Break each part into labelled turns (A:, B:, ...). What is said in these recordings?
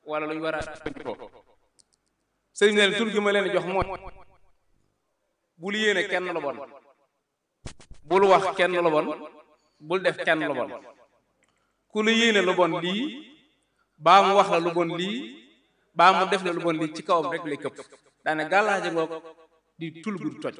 A: wala lu ñu war a jëfandikoo sëriñ ne tur gi ma leen jox mooy bul yéene kenn lu bon bul wax kenn lu bon bul def kenn lu bon ku la yéene lu bon lii baa mu wax la lu bon lii baa mu def la lu bon lii ci kawam rek lay këpp daane gàllaaje ngoog di tul gu toj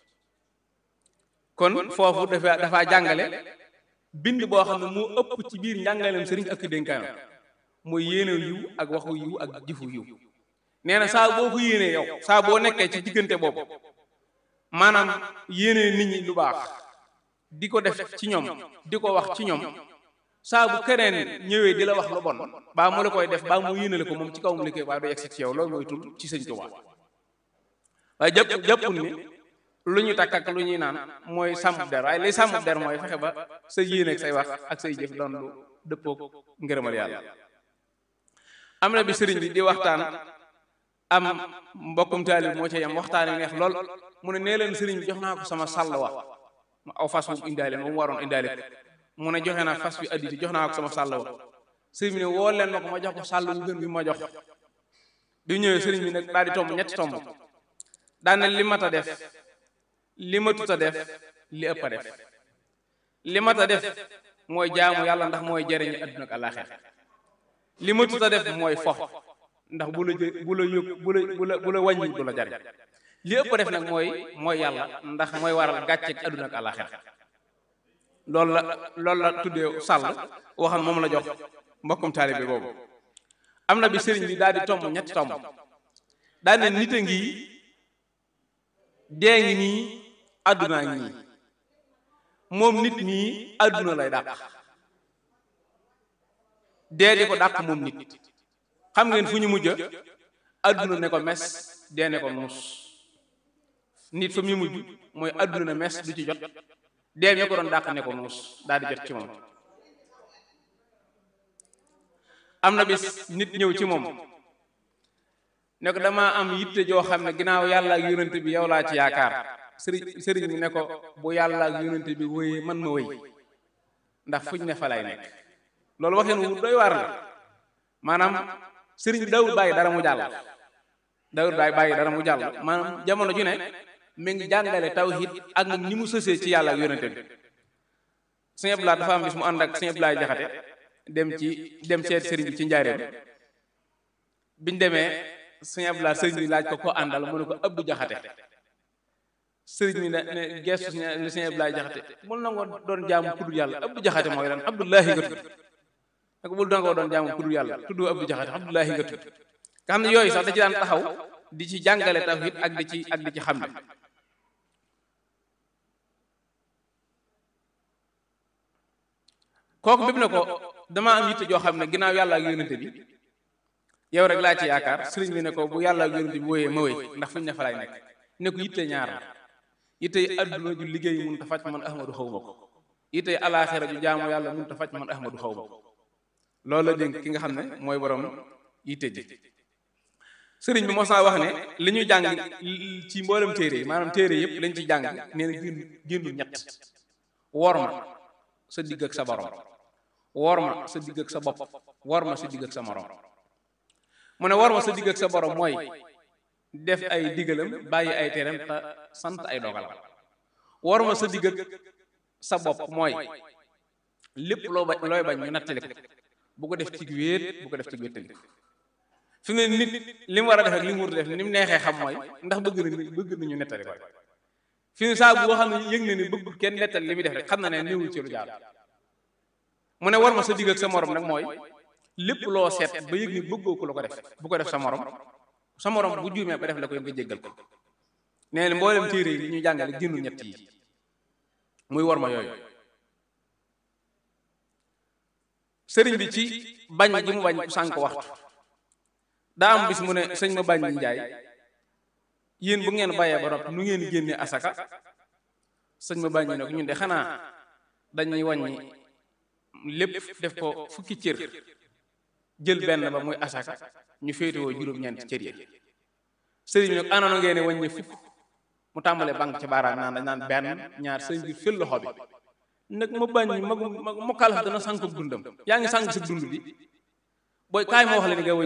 A: kon foofu dafa dafa jàngale bind boo xam ne moo ëpp ci biir njàngaleem sëriñ ak dénkaayam mooy yéene yiw ak waxu yiw ak jëfu yiw nee na saa boo ko yéenee yow saa boo nekkee ci diggante boobu maanaam yéene nit ñi lu baax di ko def ci ñoom di ko wax ci ñoom saa bu keneen ñëwee di la wax lu bon baa mu la koy def baa mu yéenale ko moom ci kaw mu liggéey waaye du yegsi ci yow loolu mooy tul ci sëñ Tuubaa waaye jàpp jàppul ni lu ñu takk ak lu ñuy naan mooy sàmm der waaye liy sàmm der mooy fexe ba sa yéene ak say wax ak say jëf doon lu dëppook ngërëmal yàlla am na bi sëriñ bi di waxtaan am mbokkum taalib moo ci yam waxtaan yi neex lool mu ne nee leen sëriñ bi jox naa ko sama sàll wa mu aw fas wu indaale moom waroon indaale ko mu ne joxe naa fas bi additi jox naa ko sama sàll wa sëriñ bi ne woo leen ma ko ma jox ko sàll wu gën bi ma jox bi ñëwee sëriñ bi nag daal di tomb ñetti tomb daan na li mat a def li matut a def li ëpp a def li mat a def mooy jaamu yàlla ndax mooy jariñu adduna ak àllaaxira li matut a def mooy fox ndax bu la jë bu la yóg bu la bu la bu la wàññi du la jariñ li ëpp def nag mooy mooy yàlla ndax mooy waral gàcce ak adduna ak àllaaxira loolu la loolu la tuddee sàll waxam moom la jox mbokkum taalibe boobu am na bi sëriñ bi daal di tomb ñetti tomb daal ne nit a ngi dee ngi nii addunaa ngi nii moom nit mii adduna lay dàq dee di ko dàq moom nit xam ngeen fu ñu mujj adduna ne ko mes dee ne ko muus nit fa muy mujj mooy adduna ne mes du ci jot dee mi ko doon dàq ne ko muus daal di jot ci moom am na bis nit ñëw ci moom ne ko damaa am yitte joo xam ne ginnaaw yàlla ak yonent bi yow laa ci yaakaar sëriñ sëriñ bi ne ko bu yàlla ak yonent bi wéyee man ma wéy ndax fuñ ne fa lay nekk loolu waxeen wu doy waar la maanaam sëriñ bi dawul bàyyi dara mu jàll dawul bàyyi bàyyi dara mu jàll maanaam jamono ju ne mi ngi jàngale tawhid ak ni mu sësee ci yàlla ak yonent bi sëñ Abdoulaye dafa am bis mu ànd ak sëñ Abdoulaye Jaxate dem ci dem seet sëriñ bi ci njaareem biñ demee sëñ Abdoulaye sëriñ bi laaj ko ko àndal mu ne ko Abdou Jaxate sëriñ bi ne ne gestu li sëñ Abdoulaye Jaxate bul nangoo doon jaamu kuddul yàlla Abdou Jaxate mooy lan Abdullahi nga tudd nag bul nangoo doon jaamu kuddul yàlla tudd Abdou Jaxate Abdullahi nga tudd nga xam ne yooyu sax da ci daan taxaw di ci jàngale tawhid ak di ci ak di ci xam ne kooku bépp na ko damaa am yitte joo xam ne ginnaaw yàlla ak yonente bi yow rek laa ci yaakaar sëriñ bi ne ko bu yàlla ak yonente bi wóoyee ma wéy ndax fuñ ne fa laay nekk ne ko yitte ñaar la yitte yi adduna ju liggéey mun ta faj man ahmadu xaw ma ko yitte yi alaaxira ju jaamu yàlla mun ta faj man ahmadu xaw ma ko loolu la dénk ki nga xam ne mooy borom yitte ji sëriñ bi mos naa wax ne li ñuy jàng ci mboolem téere yi maanaam téere yëpp lañ ci jàng nee na génn génnul ñett wor ma sa digg ak sa borom wor ma sa digg ak sa bopp wor ma sa digg ak sa morom mu ne wor ma sa digg ak sa borom mooy def ay digalam bàyyi ay teram te sant ay dogalam wor ma sa digg ak sa bopp mooy lépp loo ba looy bañ ñu nattali ko bu ko def ci wéet bu ko def ci wéttali ko fi mu ne nit li mu war a def ak li mu war a def ni mu neexee xam mooy ndax bëgg na bëgg nañu nettali ko fi mu ne saa boo xam ne yëg na ni bëggul kenn nettali li muy def rek xam na ne néewul ci lu jaar mu ne war ma sa digg ak sa morom nag mooy lépp loo seet ba yëg ni bëggoo ko la ko def bu ko def sa morom sa morom bu juumee ba def la koy nga jéggal ko nee na mboolem téere yi li ñuy jàngale génnul ñett yi muy war ma yooyu sëriñ bi ci bañ gi mu bañ ku sànk waxtu daa am bis mu ne sëñ ma bañ njaay yéen bu ngeen bàyyee ba noppi nu ngeen génne asaka sëñ ma bañ ne ko ñun de xanaa dañuy wàññi lépp def ko fukki cër jël benn ba muy asaka ñu féetewoo juróom-ñeent cër yi sëriñ bi nag anoona ngeen wàññi fukk mu tàmbale banque ci baaraam naan dañ naan benn ñaar sëriñ bi fël loxo bi nag ma bañ mag ma kàllax dana sànk dundam yaa ngi sànk sa dund bi booy kaay ma wax la ni nga